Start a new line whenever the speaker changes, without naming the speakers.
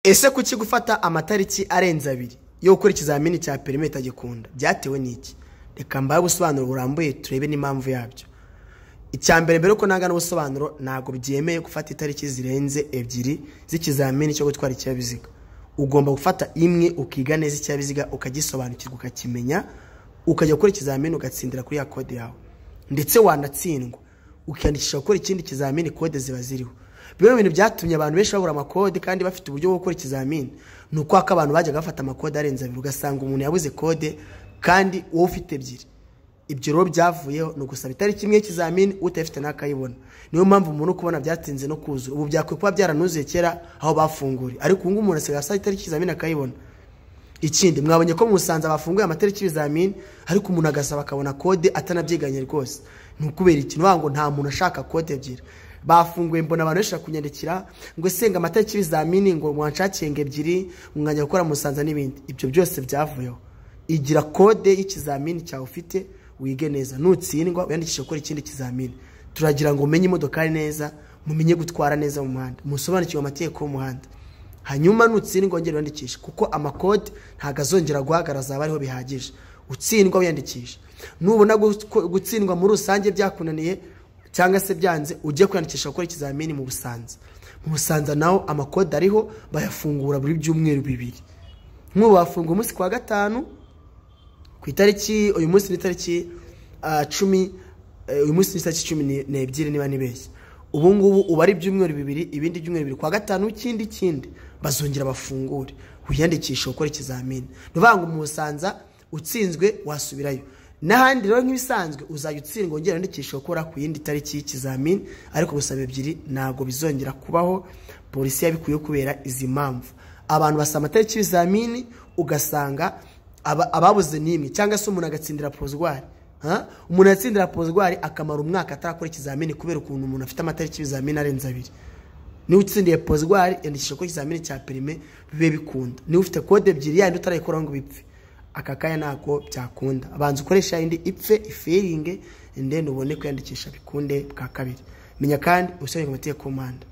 ese kuki gufata amatariki arenze abiri yo gukora ikizamini cya perime itagikunda byatewe n'iki reka mbahe ubusobanuro burambuye turebe n'impamvu yabyo icya mbere mbere yuko nanga n'ubusobanuro ntabwo byemeye gufata itariki zirenze ebyiri z'ikizamini cyo gutwara ikinyabiziga ugomba gufata imwe ukiga neza ikinyabiziga ukagisobanukirwa ukakimenya ukajya gukora ikizamini ugatsindira kuri ya kode yawe ndetse wanatsindwa ukiyandikisha gukora ikindi kizamini kode ziba ziriho bimwe mu bintu byatumye abantu benshi babura amakode kandi bafite uburyo bwo gukora ikizamini ni uko ko abantu bajyaga bafata amakode arenze abiri ugasanga umuntu yabuze kode kandi wowe ufite ebyiri ibyo rero byavuyeho ni ugusaba itariki imwe y'ikizamini utayifite n'akayibona niyo mpamvu umuntu kubona byatinze no kuzura ubu byakwiye kuba byaranuzuye kera aho bafunguriye ariko ubu ngubu umuntu asigaye asaba itariki y'ikizamini akayibona ikindi mwabonye ko mu musanze bafunguye amatariki y'ibizamini ariko umuntu agasaba akabona kode atanabyiganye rwose ni ukubera iki ni ukuvuga ngo nta muntu ashaka kode ebyiri bafunguye mbona abantu benshi bakunyandikira ngo esenga amatariki y'ibizamini ngo mwanshakinge ebyiri mwajya gukora musanza n'ibindi ibyo byose byavuyeho igira kode y'ikizamini cyawe ufite wige neza nutsindwa wiyandikishe gukora ikindi kizamini turagira ngo umenye imodokari neza mumenye gutwara neza mu muhanda musobanukirwe amategeko y'umuhanda hanyuma nutsindwa wongere wiyandikishe kuko amakode ntabwo azongera guhagara azaba ariho bihagije utsindwa wiyandikisha nubona gutsindwa muri rusange byakunaniye cyangwa se byanze ujye kwiyandikisha gukora ikizamini mu busanza mu busanza naho amakode ariho bayafungura buri byumweru bibiri nk'ubu bafunga umunsi ku wa gatanu ku itariki uyu munsi ni itariki cumi uyu munsi ni itariki cumi n'ebyiri niba nibeshye ubu ngubu uba ari ibyumweru bibiri ibindi byumweru bibiri ku wa gatanu ikindi ikindi bazongera bafungure wiyandikisha gukora ikizamini ni ukuvuga ngo mu busanza utsinzwe wasubirayo n'ahandi rero nk'ibisanzwe uzajya utsindwa wongera wandikisha gukora ku yindi tariki y'ikizamini ariko gusaba ebyiri ntabwo bizongera kubaho polisi yabikuye kubera izi mpamvu abantu basaba amatariki y'ibizamini ugasanga ababuze n'imwe cyangwa se umuntu agatsindira porozwari umuntu yatsindira porozwari akamara umwaka atarakora ikizamini kubera ukuntu umuntu afite amatariki y'ibizamini arenze abiri niba utsindiye porozwari yandikisha gukora ikizamini cya perime bibe bikunda niba ufite kode ebyiri yandi utarayikora ngo bipfe aka kanya ntabwo byakunda abanza ukoresha indi ipfe iferinge ndende ubone kwiyandikisha bikunde bwa kabiri menya kandi ubusobanuro ku mategeko y'umuhanda